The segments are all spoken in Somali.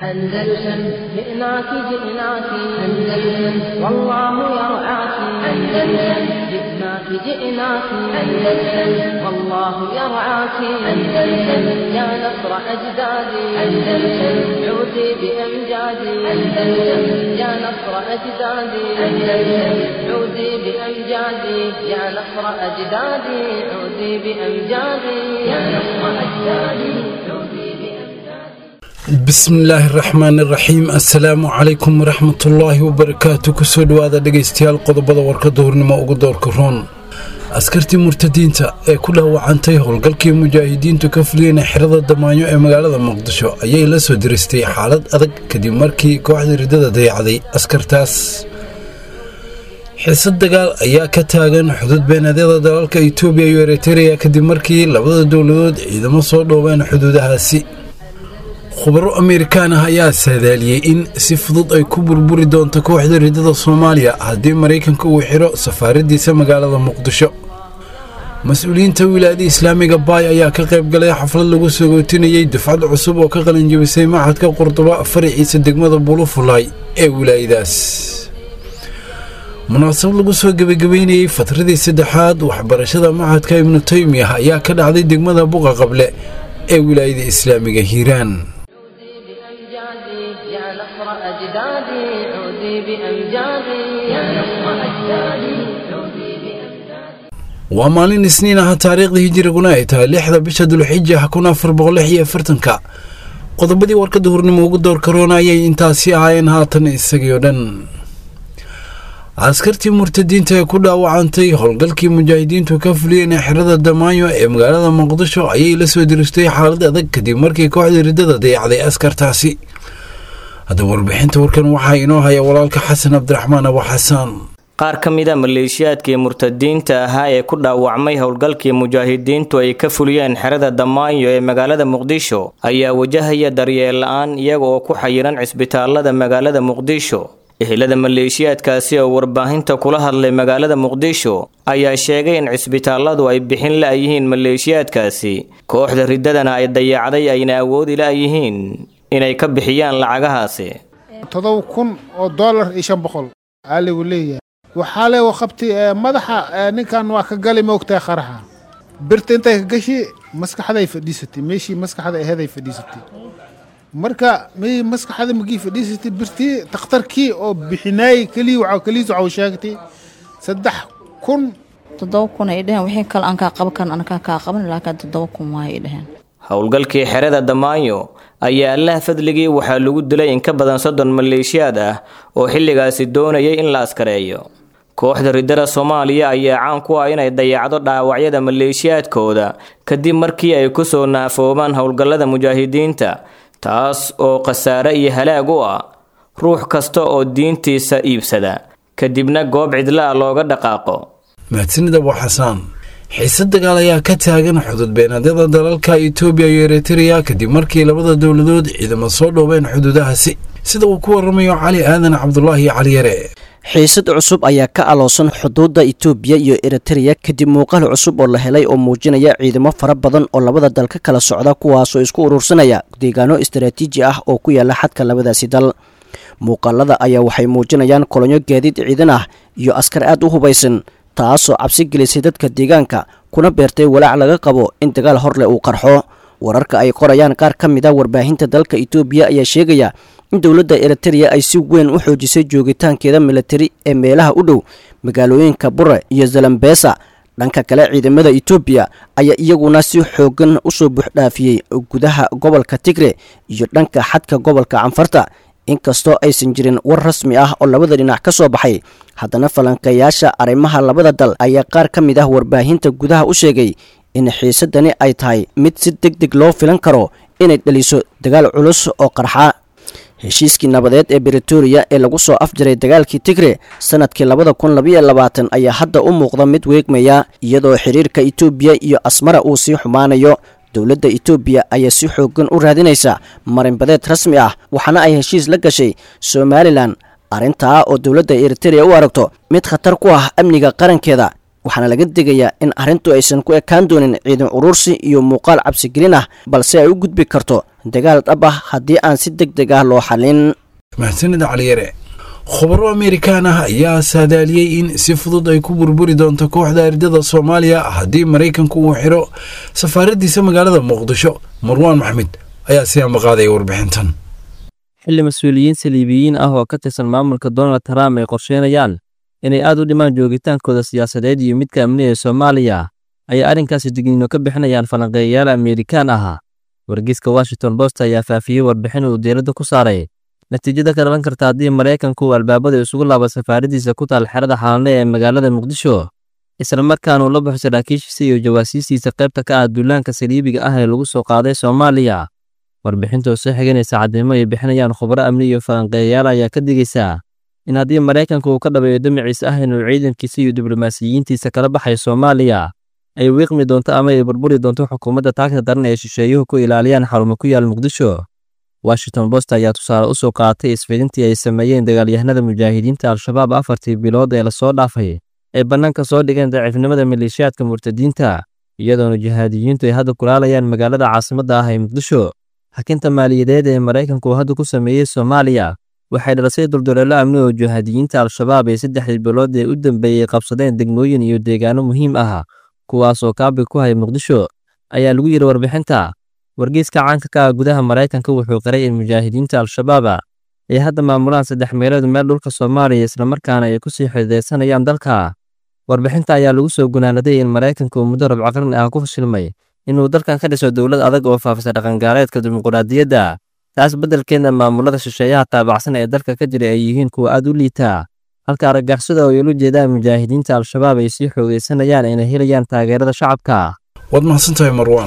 أندلسن جئناك جئناك أندلسن والله يرعاك أندلسن جئناك جئناك أندلسن والله يرعاك أندلسن يا نصر أجدادي أندلسن عودي بأمجادي أندلسن يا نصر أجدادي أندلسن عودي بأمجادي يا نصر أجدادي عودي بأمجادي يا نصر أجدادي عودي بأمجادي bismillaahi raxmaani raxiim assalaamu calaykum waraxmatullaahi wabarakaatu kusoo dhowaada dhegaystayaal qodobada warkada hornimo ugu doorka roon askartii murtadiinta ee ku dhaawacantay howlgalkii mujaahidiintu ka fuliyeen xerada damaanyo ee magaalada muqdisho ayay la soo diristay xaalad adag kadib markii kooxda riddada dayacday askartaas xiisad dagaal ayaa ka taagan xuduud beenadyada dalalka itoobiya iyo eritereya kadib markii labada dowladood ciidamo soo dhoobeen xuduudahaasi khubaro amerikaan ah ayaa saadaaliyey in si fudud ay ku burburi doonto kooxda riddada soomaaliya haddii maraykanka uu xiro safaaradiisa magaalada muqdisho mas-uuliyiinta wilaayada islaamiga baay ayaa ka qayb galay xaflad lagu sagootinayey dufcad cusub oo ka qalinjabisay maxadka qurduba faraciisa degmada bulufulay ee wilaayadaas munaasabad lagu soo gebagabeynayey fatradii saddexaad waxbarashada maxadka ibnu taymiyah ayaa ka dhacday degmada buqa qable ee wilaayada islaamiga hiiraan بأمجادي يا نصر أجدادي عودي بأمجادي يا نصر أجدادي عودي بأمجادي waa maalin isniin ah taariikhda hijiriguna ay tahay lixda bisha dulxija kun afar boqol lix iyo afartanka qodobadii warkada hurnimo ugu door karoona ayay intaasi ahaayeen haatan isagii oo dhan askartii murtadiinta ee ku dhaawacantay howlgalkii mujaahidiintu ka fuliyeen xerada damaanyo ee magaalada muqdisho ayay la soo diristay xaalad adag kadib markii kooxda riddada dayacday askartaasi haddaba warbixinta warkan waxaa inoo haya walaalka xasan cabdiraxmaan abu xasaan qaar ka mid a maleeshiyaadkii murtadiinta ahaa ee ku dhaawacmay howlgalkii mujaahidiintu ay ka fuliyeen xerada damaanyo ee magaalada muqdisho ayaa wajahaya daryeel la-aan iyaga oo ku xayiran cisbitaalada magaalada muqdisho ehelada maleeshiyaadkaasi oo warbaahinta kula hadlay magaalada muqdisho ayaa sheegay in cisbitaalladu ay bixin la-yihiin maleeshiyaadkaasi kooxda riddadana ay dayacday ayna awoodi la-yihiin inay ka bixiyaan lacagahaasi todoba kun oo dollar iyo shan boqol aaligu leeyahay waxaa le qabti madaxa ninkan waa ka gali moogtahay qaraxa birta intay ka gashi maskaxday fadhiisatay meeshii maskaxda aheeday fadhiisatay marka may maskaxda magii fadhiisatay birtii takhtarkii oo bixinaayey keliya waxaa keliis waxau sheegtay saddex kun toddoba kun ay dheheen wixii kale aan kaa qaban karan anakaa kaa qaban laakiin toddoba kun waay dheheen howlgalkii xerada damaanyo ayaa allaha fadligii waxaa lagu dilay in ka badan soddon maleeshiyaad ah oo xilligaasi doonayay in la askareeyo kooxda riddada soomaaliya ayaa caan ku ah inay dayacdo dhaawacyada maleeshiyaadkooda kadib markii ay kusoo naafoobaan howlgallada mujaahidiinta taas oo khasaare iyo halaag u ah ruux kasta oo diintiisa iibsada kadibna goob cidla ah looga dhaqaaqo mahadsanid abu xasaan xiisad dagaal ayaa ka taagan xuduud beenadyada dalalka itoobiya iyo eritereya kadib markii labada dowladood ciidamo soo dhoobeen xuduudahaasi sida uu ku waramayo cali aadan cabdulaahi cali yare xiisad cusub ayaa ka aloosan xuduudda itoobiya iyo eritereya kadib muuqaal cusub oo la helay oo muujinaya ciidamo fara badan oo labada dal ka kala socda kuwaasoo isku urursanaya deegaano istaraatiiji ah oo ku yaala xadka labadaasi dal muuqaalada ayaa waxay muujinayaan kolonyo gaadiid ciidan ah iyo askar aad u hubaysan taasoo cabsi gelisay dadka deegaanka kuna beertay walaac laga qabo in dagaal horleh uu qarxo wararka ay qorayaan qaar ka mid a warbaahinta dalka itoobiya ayaa sheegaya in dowladda eritereya ay si weyn u xoojisay joogitaankeeda militari ee meelaha u dhow magaalooyinka bure iyo zalambesa dhanka kale ciidamada itoobiya ayaa iyaguna si xoogan usoo buuxdhaafiyey gudaha gobolka tigre iyo dhanka xadka gobolka canfarta inkastoo aysan jirin war rasmi ah oo labada dhinac ka soo baxay haddana falanqeeyaasha arrimaha labada dal ayaa qaar ka mid ah warbaahinta gudaha u sheegay in xiisadani ay tahay mid si deg deg loo filan karo inay dhaliso dagaal culus oo qarxa heshiiskii nabadeed ee britoria ee lagu soo afjaray dagaalkii tigre sanadkii labada kun labayo labaatan ayaa hadda u muuqda mid weegmaya iyadoo xiriirka itoobiya iyo asmara uu sii xumaanayo dowladda itoobiya ayaa si xoogan u raadinaysa marinbadeed rasmi ah waxaana ay heshiis la gashay somalilan arrintaa oo dowladda eritereya u aragto mid khatar ku ah amniga qarankeeda waxaana laga digayaa in arrintu aysan ku ekaan doonin ciidan urursi iyo muuqaal cabsigelin ah balse ay u gudbi karto dagaal dhab ah haddii aan si deg deg ah loo xallin mahadsanida caliyare khubaro amerikaan ah ayaa saadaaliyey in si fudud ay ku burburi doonto kooxda ardada soomaaliya haddii maraykanku uu xiro safaaradiisa magaalada muqdisho marwaan maxmed ayaa si ambaqaadaya warbixintan xilli mas-uuliyiin saliibiyiin ah oo ka tirsan maamulka donald trump ay qorsheynayaan inay aad u dhimaan joogitaankooda siyaasadeed iyo midka amni ee soomaaliya ayay arrinkaasi digniino ka bixinayaan falanqeeyayaal amerikaan ah wargeyska washington post ayaa faafiyey warbixin uu diiradda ku saaray natiijada ka dhalan karta haddii maraykanku uu albaabada isugu laabo safaaradiisa ku taal xerada xaalanle ee magaalada muqdisho isla markaana uu la baxo saraakiishiisa iyo jawaasiistiisa qaybta ka ah duulaanka saliibiga ah ee lagu soo qaaday soomaaliya warbixintoo soo xiganaysa cadeymo ay bixinayaan khubaro amni iyo falanqeeyayaal ayaa ka digaysaa in haddii maraykanku uu ka dhabeeyo damaciisa ah inuu ciidankiisa iyo diblomaasiyiintiisa kala baxayo soomaaliya ay wiiqmi doonto ama ay burburi doonto xukuumadda taagta daran ee shisheeyuhu ku ilaaliyaan xarumo ku yaal muqdisho washington post ayaa tusaale u soo qaatay isfidintii ay sameeyeen dagaalyahanada mujaahidiinta al-shabaab afartii bilood ee lasoo dhaafay ay bannaanka soo dhigeen daciifnimada maleeshiyaadka murtadiinta iyadoona jihaadiyiintu ay hadda kulaalayaan magaalada caasimadda ah ee muqdisho hakinta maaliyadeed ee maraykanku uu hadda ku sameeyey soomaaliya waxay dhalisay dulduleelo amni oo jihaadiyiinta al-shabaab ee saddexdii bilood ee u dambeeyey qabsadeen degmooyin iyo deegaano muhiim ah kuwaasoo kaabi ku haya muqdisho ayaa lagu yidhi warbixinta wargeyska caanka ka ah gudaha maraykanka wuxuu qiray in mujaahidiinta al-shabaaba ay hadda maamulaan saddex meelood meel dhulka soomaaliya islamarkaana ay kusii xididaysanayaan dalka warbixinta ayaa lagu soo gunaanaday in maraykanka uu muddo rabco qarni ah ku fashilmay inuu dalkan ka dhiso dowlad adag oo faafisa dhaqangaaleedka dimuquraadiyadda taas beddelkeedna maamulada shisheeyaha taabacsan ee dalka ka jira ay yihiin kuwa aad u liitaa halka argagixisada oo yolu jeedaan mujaahidiinta al-shabaab ay sii xoogaysanayaan inay helayaan taageerada shacabka waad mahadsantahay marwaan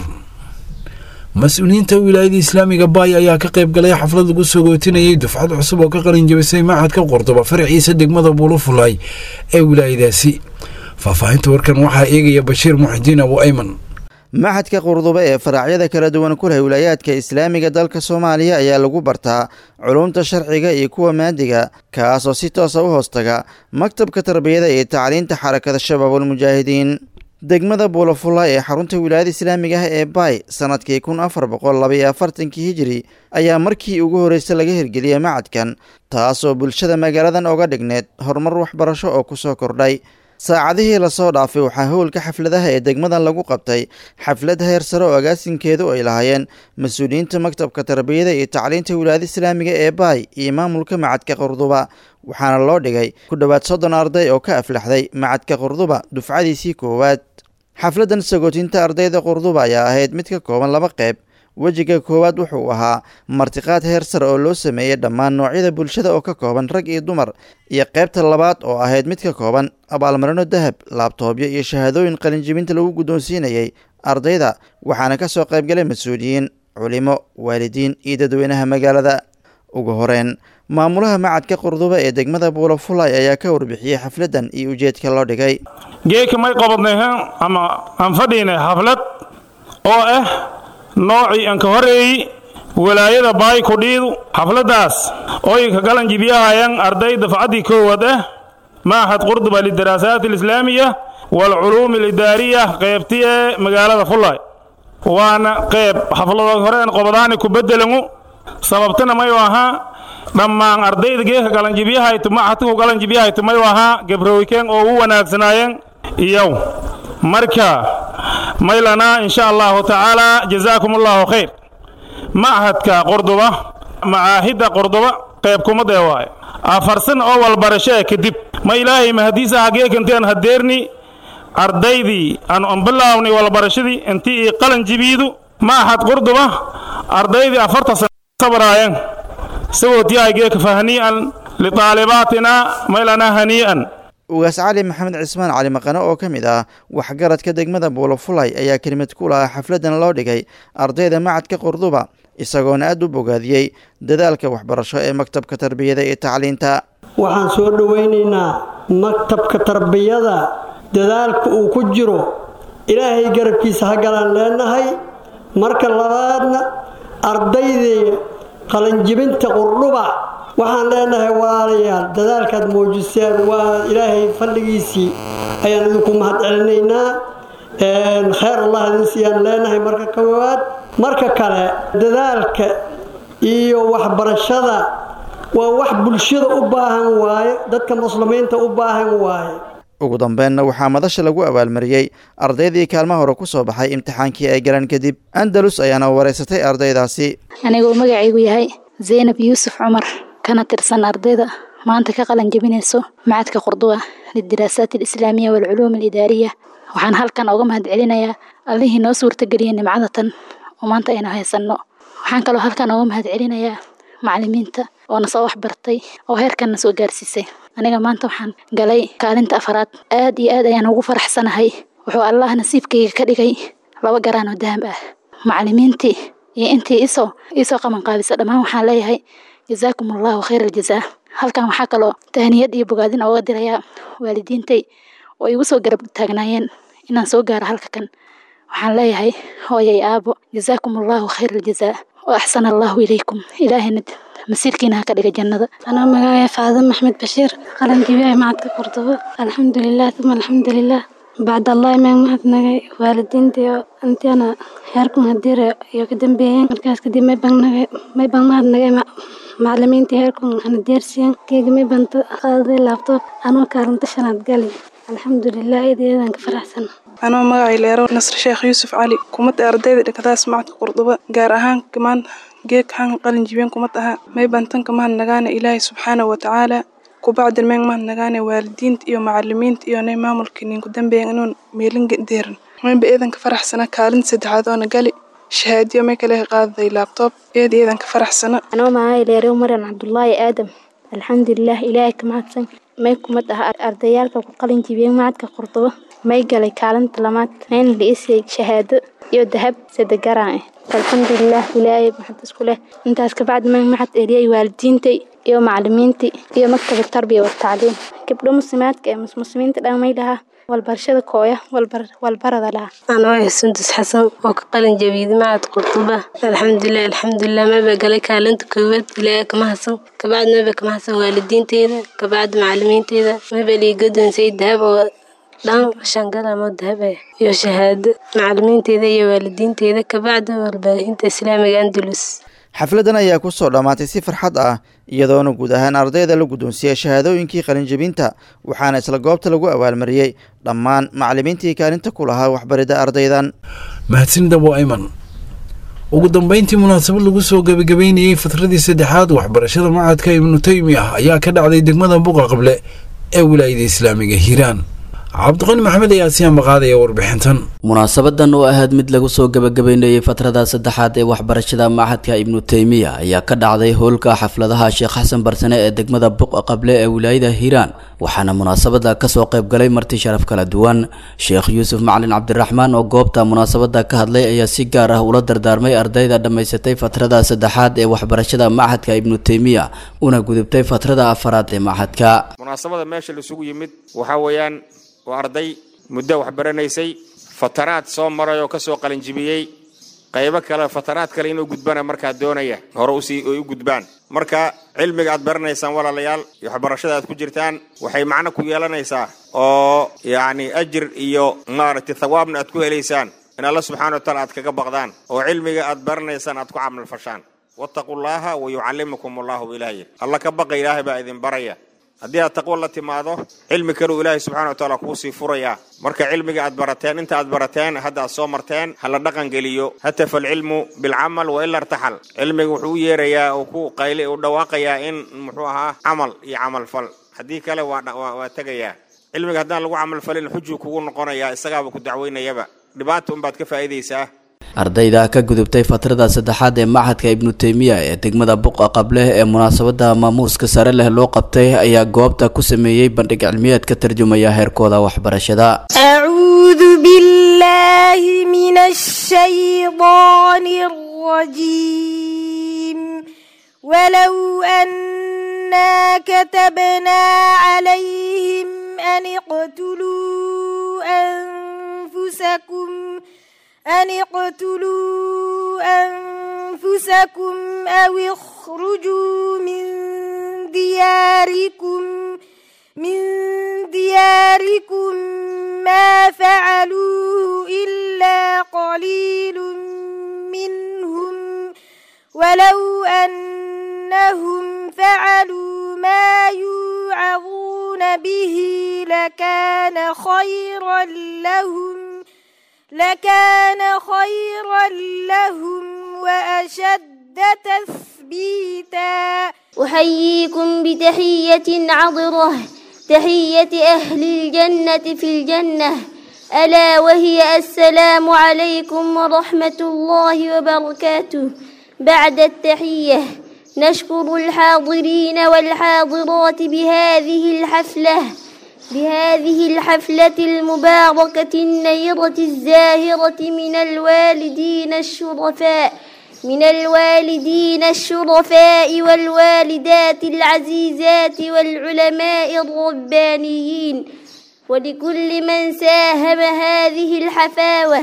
mas-uuliyiinta wilaayada islaamiga baay ayaa ka qayb galay xaflad lagu soo gootinayay dufcad cusub oo ka qalin jabisay machadka qordoba faraciisa degmada buulufulay ee wilaayadaasi faahfaahinta warkan waxaa eegaya bashiir muxidiin abu ayman maxadka qurdube ee faraacyada kala duwan ku leh wilaayaadka islaamiga dalka soomaaliya ayaa lagu bartaa culumta sharciga iyo kuwa maadiga kaasoo si toosa u hoostaga maktabka tarbiyada iyo tacliinta xarakada shabaabulmujaahidiin degmada buulafulla ee xarunta wilaayada islaamiga ah ee baay sanadkii kun afar boqol labaiyo afartankii hijiri ayaa markii ugu horreysa laga hirgeliyey macadkan taasoo bulshada magaaladan oga dhigneed horumar waxbarasho oo ku soo kordhay saacadihii lasoo dhaafay waxaa howlka xafladaha ee degmadan lagu qabtay xaflad heer sare oo agaasinkeedu ay lahaayeen mas-uuliyiinta maktabka tarbiyada iyo tacliinta wilaayada islaamiga ee baay iyo maamulka macadka qurduba waxaana loo dhigay ku dhowaad soddon arday oo ka aflaxday macadka qurduba dufcadiisii koowaad xafladdan sagootinta ardayda qurduba ayaa ahayd mid ka kooban laba qeyb wejiga koowaad wuxuu ahaa martiqaad heer sare oo loo sameeyey dhammaan noocyada bulshada oo ka kooban rag iyo dumar iyo qaybta labaad oo ahayd mid ka kooban abaalmarino dahab laabtoobyo iyo shahaadooyin qalinjibinta lagu guddoonsiinayey ardayda waxaana ka soo qaybgalay mas-uuliyiin culimo waalidiin iyo dadweynaha magaalada ugu horeyn maamulaha macadka qurduba ee degmada buulafulay ayaa ka warbixiyey xafladdan iyo ujeedka loo dhigay geeka may qabadnay ama aan fadhiynay xaflad oo ah noocii aan ka horeeyey walaayada baay kudhiidu xafladdaas ooy ka galan jibyahayan arday dafcaddii koowaad ah maaxad qurduba lidaraasaat alislaamiya waalculuumi alidaariya qaybti ee magaalada fulay waana qayb xaflado horeen qobadaani ku beddelangu sababtana mayu ahaa dhammaan ardayda geeka galanjibyahaytu maxadku galanjibyahaytu mayu ahaa gabrowikeen oo u wanaagsanaayeen iyow marka maylanaa insha allahu tacaala jazaakum allahu khayr machadka qordoba macaahidda qordoba qayb kumadee waaye afarsan oo walbarashee kadib ma ilaahay mahadiisa hageekanteen hadeerni ardaydii aanu anbilaawnay walbarashadii intii ii qalan jibiidu machad qordoba ardaydii afarta sana sabraayeen sagootyahay geeka fahnii'an litaalibaatina maylanaa hanii'an ugaas cali maxamed cismaan cali maqane oo ka mid ah waxgaradka degmada buulafulay ayaa kelimad ku lahaa xafladdan loo dhigay ardayda macadka qurduba isagoona aad u bogaadiyey dadaalka waxbarasho ee maktabka tarbiyada iyo tacliinta waxaan soo dhowaynaynaa maktabka tarbiyada dadaalka uu ku jiro ilaahay garabkiisa ha galaan leenahay marka labaadna ardaydii qalanjibinta qurdhuba waxaan leenahay walaalayaal dadaalkaad muujiseen waa ilaahay fadhigiisii ayaan idinku mahad celinaynaa khayr allah idin siiyaan leenahay marka koowaad marka kale dadaalka iyo waxbarashada waa wax bulshada u baahan waaye dadka muslimiinta u baahan waaye ugu dambeynna waxaa madasha lagu abaalmariyey ardaydii kaalmaha hore ku soo baxay imtixaankii ay galeen kadib andalus ayaana wareysatay ardaydaasi aniga uu magacaygu yahay zaynab yuusuf cumar kana tirsan ardayda maanta ka qalan jebinayso macadka qurduwa lidiraasaat alislaamiya waalculuum alidaariya waxaan halkan uga mahad celinayaa allihii noo suurtageliyay nimcadatan oo maanta aynu haysanno waxaan kaloo halkan uga mahad celinayaa macalimiinta oo na soo waxbartay oo heerkan na soo gaarsiisay aniga maanta waxaan galay kaalinta afaraad aad iyo aad ayaan ugu faraxsanahay wuxuu allah nasiibkayga ka dhigay laba garaan oo dahab ah macalimiintii iyo intii isoo iisoo qabanqaabisa dhammaan waxaan leeyahay jazaakum allahu khayr aljazaa halkan waxaa kaloo tahniyad iyo bogaadin ooga dirayaa waalidiintay oo igu soo garab taagnaayeen inaan soo gaaro halka kan waxaan leeyahay hooyay aabo jazaakum allahu khayr aljazaa wa axsana allahu ilaykum ilaahayna masiirkiina ha ka dhiga jannada anaa magacaya faadin maxmed bashiir qalan jibiyaha macadka qurdubo alxamdulilah uma alxamdulilah bacd allahi maan mahadnagay waalidiintayo intiana heerkun hadiire iyo ka dambeeyeen markaas kadib may baan mahadnagay macalimiintii heerkun hana deersiyan keega may baan qaaday laabtoob anoo kaalinta shanaad gali alxamdulilah eedayadan ka faraxsan anoo magacay leero nasr sheekh yuusuf cali kumad ardayda dhakadaas macadka qurdubo gaar ahaan kamaan geeg han qalin jibeen kumad aha may bantanka mahadnagaana ilaahay subxaanahu watacaala kubacdin meen mahadnagaana waalidiinta iyo macalimiinta iyo nay maamulka ninku dambeeyan inuun meelin deeran maynba eedanka faraxsana kaalinta saddexaad oona gali shahaadiyo may kale qaaday laabtoob eed eedanka faraxsana anoo magacay leero maran cabdulaahi aadam alxamdulilah ilaahay ka mahadsan may kumad ah ardayaalka ku qalin jibiyeen macadka qurdubo may galay kaalinta lamaad mayna la isiyay shahaado iyo dahab sadegaraan ah alxamdulilah ilaahay maxad isku leh intaas kabacdi maan maxad eliyay waalidiintay iyo macalimiintii iyo maktabad tarbiya watacliim gabdho muslimaadka ee muslimiinta dhamay lahaa walbarashada kooya walbarada lahaa anoo ah sundus xasan oo ka qalin jabiyday macad qurduba alxamdulilah alxamdulilah maba galay kaalinta koowaad ilaahay kama hasan kabacdi maba kama hasan waalidiinteyda kabacdi macalimiinteyda maba lii godoonsay dahab oo dhan shangalamo dahab ah iyo shahaado macalimiinteyda iyo waalidiinteyda kabacdi warbaahinta islaamiga andalus xafladan ayaa ku soo dhammaatay si farxad ah iyadoona guud ahaan ardayda la guddoonsiiyey shahaadooyinkii qalinjebinta waxaana isla goobta lagu abaalmariyey dhammaan macalimiintii kaalinta ku lahaa waxbaridda ardaydan mahadsan dabo ayman ugu dambeyntii munaasabad lagu soo gebagabeynayey fatradii saddexaad waxbarashada macadka ibnu taymi ah ayaa ka dhacday degmada buqa qable ee wilaayada islaamiga hiiraan cabdiqani maxamed ayaa si ambaqaadaya warbixintan munaasabadan oo ahayd mid lagu soo gebagabeynayey fatrada saddexaad ee waxbarashada machadka ibnu teymiya ayaa ka dhacday howlka xafladaha sheekh xasan barsane ee degmada buq qable ee wilaayada hiiraan waxaana munaasabada kasoo qayb galay marti sharaf kala duwan sheekh yuusuf macalin cabdiraxmaan oo goobta munaasabada ka hadlay ayaa si gaar ah ula dardaarmay ardayda dhammaysatay fatrada saddexaad ee waxbarashada machadka ibnu teymiya una gudubtay fatrada afaraad ee machadka munaasabada meesha laisugu yimid waxaa weeyaan waa arday muddo waxbaranaysay fataraad soo maray oo ka soo qalinjibiyey qaybo kale fataraad kale inuu gudbana markaa doonaya hore usii ay u gudbaan marka cilmiga aad baranaysaan walaalayaal iyo waxbarashada aad ku jirtaan waxay macno ku yeelanaysaa oo yacni ajir iyo maaragtay thawaabna aad ku helaysaan in alla subxana wa taala aad kaga baqdaan oo cilmiga aad baranaysaan aad ku camal fashaan wattaqullaaha wa yucallimukum allahu ilaahi alla ka baqa ilaahay baa idin baraya haddii aad taqwo la timaado cilmi kaleu ilaahay subxana wa taala kuusii furayaa marka cilmiga aad barateen inta aad barateen hadda aad soo marteen ha la dhaqan geliyo hatafa alcilmu bilcamal wa ila irtaxal cilmiga wuxuu u yeerayaa oo ku qayli u dhawaaqayaa in muxuu ahaa camal iyo camalfal haddii kale waa tegayaa cilmiga haddaan lagu camalfalin xujuu kugu noqonayaa isagaaba ku dacweynayaba dhibaata unbaad ka faa'iidaysaa ardayda ka gudubtay fatrada saddexaad ee machadka ibnu teymiya ee degmada buqa qableh ee munaasabada maamuuska sare leh loo qabtay ayaa goobta ku sameeyey bandhig cilmiyeed ka tarjumaya heerkooda waxbarashada acuudu billaahi min ashaydaani rajiim walow annaa katabnaa calayhim an iqtuluu anfusakum أن اقتلوا أنفسكم أو اخرجوا من دياركم من دياركم قليل منهم ولو أنهم فعلوا ما يوعظون به لكان خيرا لهم لكان خيرا لهم وأشد تثبيتا أحييكم بتحية عطرة تحية أهل الجنة في الجنة ألا وهي السلام عليكم ورحمة الله وبركاته بعد التحية نشكر الحاضرين والحاضرات بهذه الحفلة بهذه الحفلة المباركة النيرة الزاهرة من الوالدين الشرفاء من الوالدين الشرفاء والوالدات العزيزات والعلماء الربانيين ولكل من ساهم هذه الحفاوة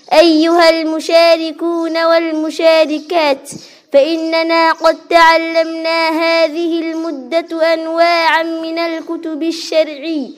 أيها المشاركون والمشاركات فإننا قد تعلمنا هذه المدة أنواعا من الكتب الشرعي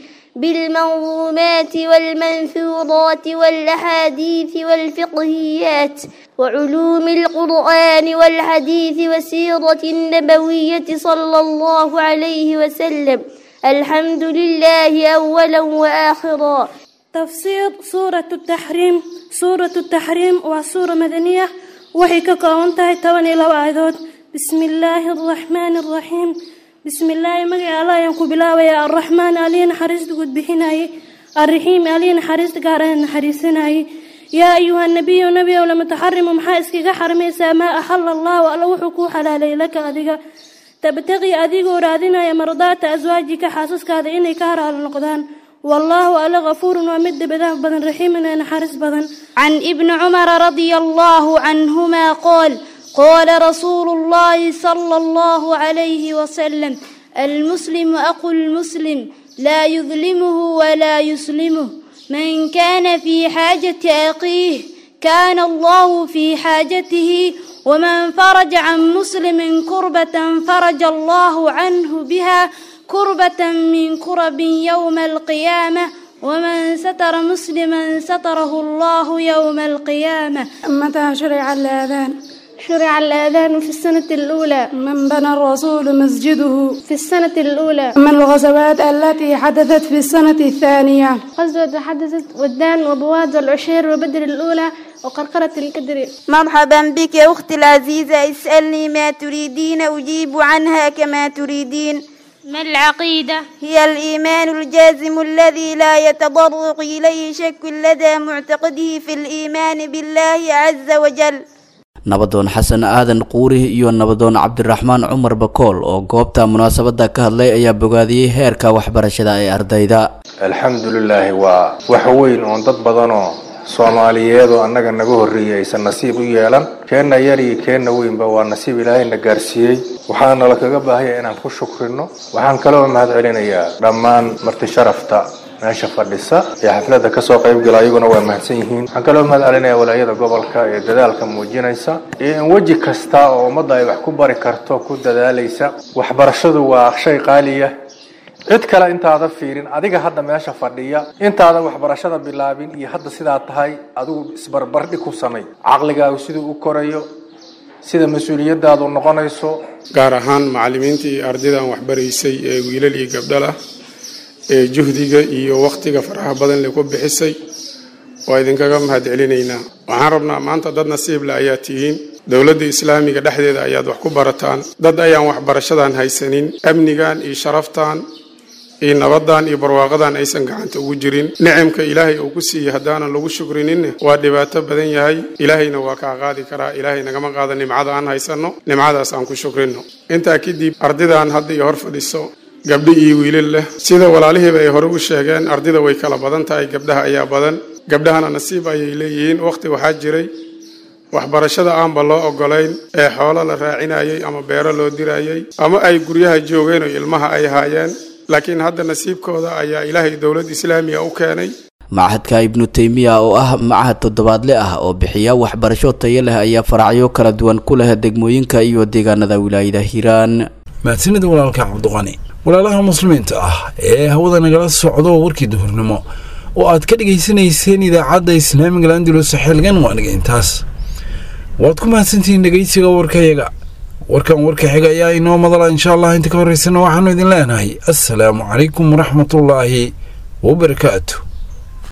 بالمنظومات والمنثورات والأحاديث والفقهيات وعلوم القرآن والحديث والسيرة النبوية صلى الله عليه وسلم الحمد لله أولا وآخرا تفسير سورة التحريم سورة التحريم وسورة مدنية waxay ka kooban tahay toban iyo laba aayadood bismi illaahi araxmaani araxiim bismi illaahi magaca allah ayaan ku bilaabayaa arraxmaan alihi naxariista gudbixinayay alraxiim alihi naxariista gaarana naxariisanayay yaa ayuha nabiyu nebiyow lama taxarimu maxaa iskaga xarimaysaa maa axala allahu alla wuxuu kuu xalaalay laka adiga tabtaqii adigoo raadinaya mardaata aswaajika xaasaskaada inay ka haraalo noqdaan والله ألا غفور ومد بداه بدن رحيم نحرس بدن عن ابن عمر رضي الله عنهما قال قال رسول الله صلى الله عليه وسلم المسلم أخو المسلم لا يظلمه ولا يسلمه من كان في حاجة أخيه كان الله في حاجته ومن فرج عن مسلم كربة فرج الله عنه بها كربة من كرب يوم القيامة ومن ستر مسلما ستره الله يوم القيامة متى شرع الأذان شرع الأذان في السنة الأولى من بنى الرسول مسجده في السنة الأولى من الغزوات التي حدثت في السنة الثانية غزوة حدثت ودان وبواد والعشير وبدر الأولى وقرقرة الكدر مرحبا بك يا أختي العزيزة اسألني ما تريدين أجيب عنها كما تريدين ما العقيدة؟ هي الإيمان الجازم الذي لا يتضرق إليه شك لدى معتقده في الإيمان بالله عز وجل nabadoon xasan aadan quuri iyo nabadoon cabdiraxmaan cumar bakool oo goobta munaasabada ka hadlay ayaa bogaadiyey heerka waxbarashada ee ardayda alxamdulilaahi waa wax weyn oon dad badanoo soomaaliyeed oo annaga naga horreeyey aysan nasiib u yeelan keenna yar iyo keenna weynba waa nasiib ilaahayna gaarsiiyey waxaana la kaga baahaya inaan ku shukrino waxaan kaloo mahad celinayaa dhammaan marti sharafta meesha fadhisa ee xafladda kasoo qaybgala ayaguna waa mahadsan yihiin waxaan kaloo mahad celinayaa walaayada gobolka ee dadaalka muujinaysa iyo in weji kasta oo ummadda ay wax ku bari karto ku dadaalaysa waxbarashadu waa shay qaaliya cid kale intaada fiirin adiga hadda meesha fadhiya intaadan waxbarashada bilaabin iyo hadda sidaa tahay adigu isbarbardhi ku samay caqligaagu siduu u korayo sida mas-uuliyadaadu noqonayso gaar ahaan macallimiinta iyo ardaydan waxbaraysay ee wiilal iyo gabdhalah ee juhdiga iyo wakhtiga faraha badan le ku bixisay waa idinkaga mahad celinaynaa waxaan rabnaa maanta dad nasiible ayaa tihiin dowladda islaamiga dhexdeeda ayaad wax ku barataan dad ayaan waxbarashadan haysanin amnigan iyo sharaftan iyo nabadan iyo barwaaqadan aysan gacanta ugu jirin nicimka ilaahay uu ku siiyey haddaanan lagu shukrininne waa dhibaato badan yahay ilaahayna waa kaa qaadi karaa ilaahay nagama qaada nimcada aan haysanno nimcadaas aan ku shukrino intaa kadib ardaydan hadda iyo hor fadhiso gabdho iyo wiilal leh sida walaalihiiba ay hore u sheegeen ardayda way kala badan tahay gabdhaha ayaa badan gabdhahana nasiib ayay leeyihiin wakhti waxaa jiray waxbarashada aanba loo ogolayn ee xoolo la raacinayay ama beero loo dirayay ama ay guryaha joogeen oo ilmaha ay haayeen laakiin hadda nasiibkooda ayaa ilaahay dowlad islaamiga u keenay machadka ibnu teymiya oo ah machad toddobaadle ah oo bixiya waxbarasho tayo leh ayaa faracyo kala duwan ku leh degmooyinka iyo deegaanada wilaayada hiiraan oo aad ka dhegaysanayseen idaacadda islaamiga landulus xilgan waaniga intaas waad ku mahadsantihiin dhegaysiga warkayaga warkan warka xiga ayaa inoo madala insha allah inta ka horeysana waxaanu idin leenahay assalaamu calaykum waraxmatullaahi wabarakaatu